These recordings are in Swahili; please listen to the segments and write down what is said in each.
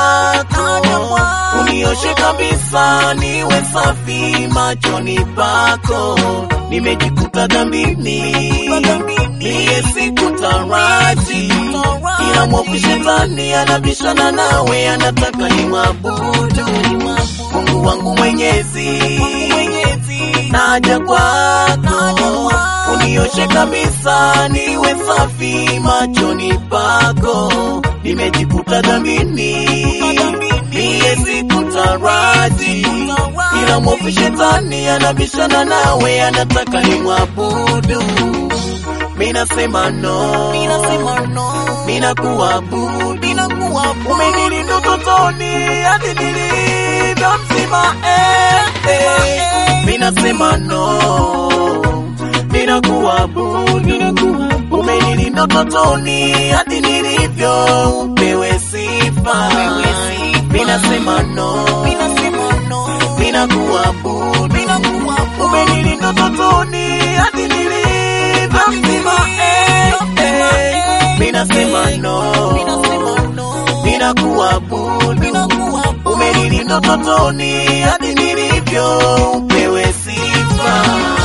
kwako, unioshe kabisa, niwe safi machoni pako. Nimejikuta dhambini, niye sikutaraji, ila mwovu shetani anabishana nawe, anataka nimwabudu Mungu wangu mwenyezi, naja kwako, unioshe kabisa, niwe safi machoni pako. Nimejikuta dhambini, niye sikutaraji, ila mwovu shetani anabishana nawe, anataka nimwabudu. Minasema no, mina kuabudu, umenilinda utotoni hadi nilivyo mzima eh, eh. Minasema no, mina kuabudu, umenilinda utotoni hadi nilivyo, upewe sifa. Minasema no, mina kuabudu, umenilinda utotoni hadi nilivyo mzima eh, eh. Minasema no, mina kuabudu, umenilinda utotoni hadi nilivyo, upewe sifa.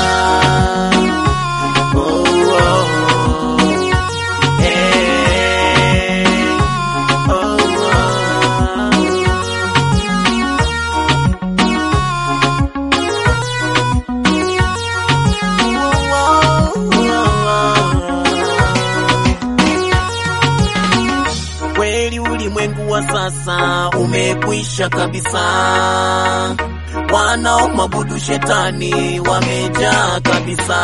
Oh, oh. Eh, oh, oh. Kweli ulimwengu wa sasa umekwisha kabisa, wanaomwabudu shetani wamejaa kabisa,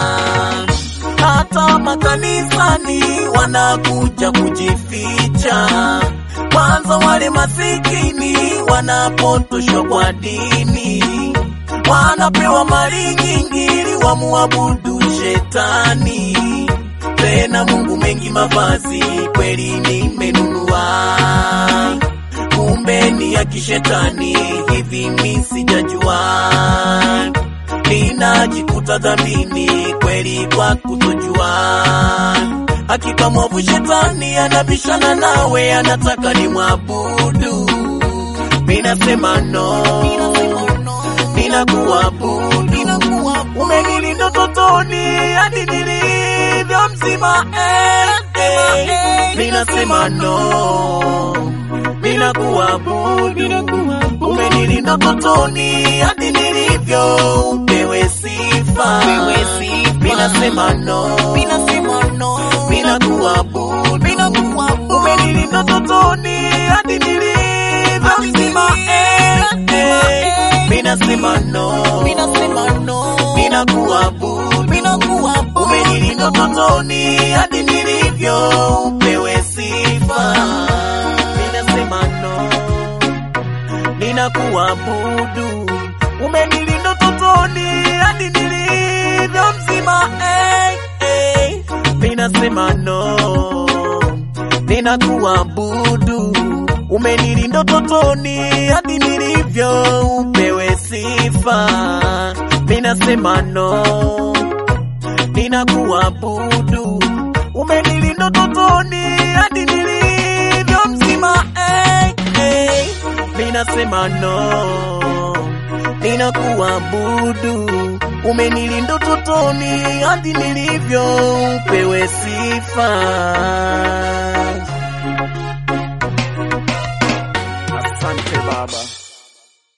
hata makanisani wanakuja kujificha. Kwanza wale masikini wanapotoshwa kwa dini, wanapewa mali nyingi ili wamuabudu shetani tena Mungu mengi mavazi kweli nimenunua, kumbe ni ya kishetani, hivi mi sijajua, ninajikuta dhambini kweli kwa kutojua. Hakika mwovu shetani anabishana nawe, anataka ni mwabudu. Minasema no, ninakuabudu, umenilinda utotoni hadi nilivyo mzima eh, eh. Minasema no, ninakuabudu, umenilinda utotoni hadi nilivyo, upewe sifa. Minasema no, ninakuabudu, umenilinda utotoni hadi nilivyo mzima eh, eh. Minasema no, ninakuabudu, umenilinda utotoni hadi nilivyo, upewe sifa. Minasema no, ninakuabudu, umenilinda utotoni hadi nilivyo mzima eh, eh. Minasema no, ninakuabudu, umenilinda utotoni hadi nilivyo, upewe sifa. Minasema no, ninakuabudu, umenilinda utotoni hadi nilivyo mzima eh, eh. Minasema no, ninakuabudu, umenilinda utotoni hadi nilivyo, upewe sifa. Asante Baba.